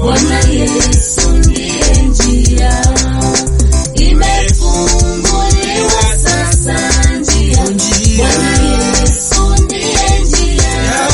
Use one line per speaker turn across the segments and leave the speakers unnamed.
Bwana Yesu ndiye njia, imefunguliwa sasa njia. Bwana Yesu ndiye njia,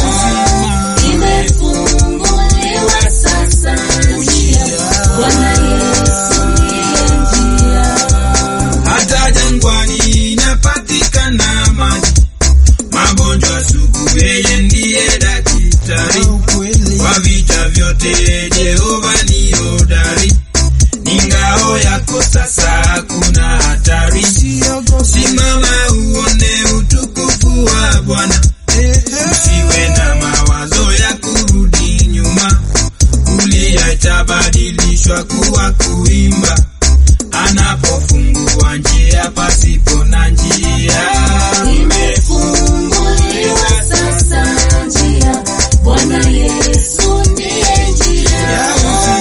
imefunguliwa sasa njia. Bwana Yesu ndiye njia.
hata jangwani inapatikana maji. Magonjwa sugu, yeye ndiye daktari. Kwa vita vyote Jehova ni hodari, ni ngao yako sasa, hakuna hatari. Simama uone utukufu wa Bwana, usiwe na mawazo ya kurudi nyuma. Kulia itabadilishwa kuwa kuimba anapofungua njia pasipo na njia.
Imefunguliwa sasa njia, Bwana Yesu ndiye njia.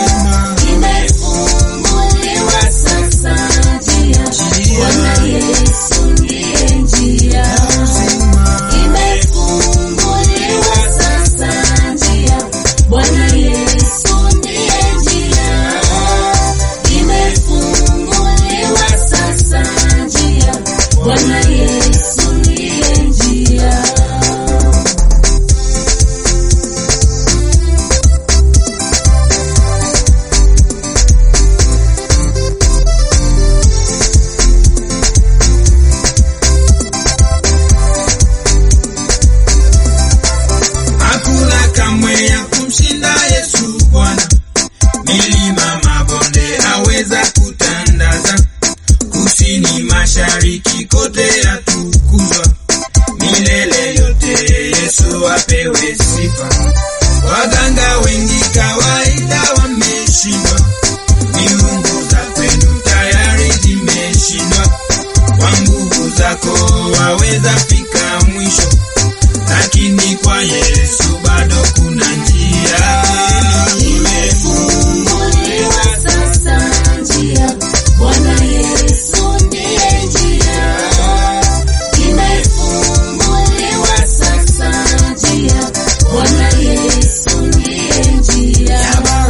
Imefunguliwa sasa njia, Bwana Yesu ndiye njia. Imefunguliwa sasa njia, Bwana Yesu ndiye njia. Imefunguliwa sasa njia, Bwana Yesu ndiye njia.
Hakuna kamwe ya kumshinda Yesu Bwana, milima mabonde aweza kutandaza, kusini mashariki kote atukuzwa, milele yote Yesu apewe sifa. Waganga wengi kawaida wameshindwa, miungu za kwenu tayari zimeshindwa, kwa nguvu zako waweza fika mwisho lakini kwa Yesu bado kuna njia.
Imefunguliwa sasa njia, Bwana Yesu ndiye njia. Imefunguliwa sasa njia, Bwana Yesu ndiye njia.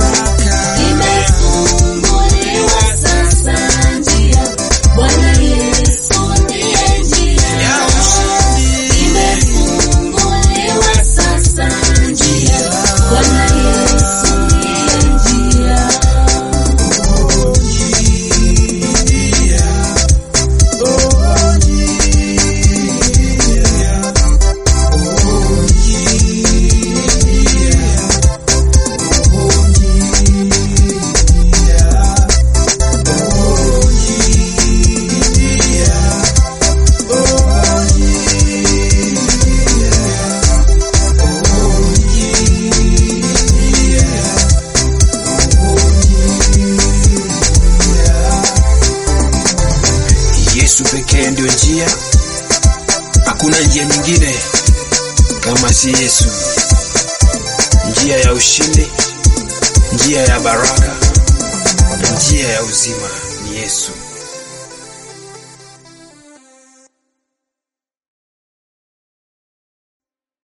Imefunguliwa sasa njia, Bwana Yesu ndiye njia. Imefunguliwa sasa njia, Bwana Yesu ndiye njia.
Yesu pekee ndio njia, hakuna njia nyingine kama si Yesu. Njia ya ushindi, njia ya baraka na njia ya uzima ni Yesu.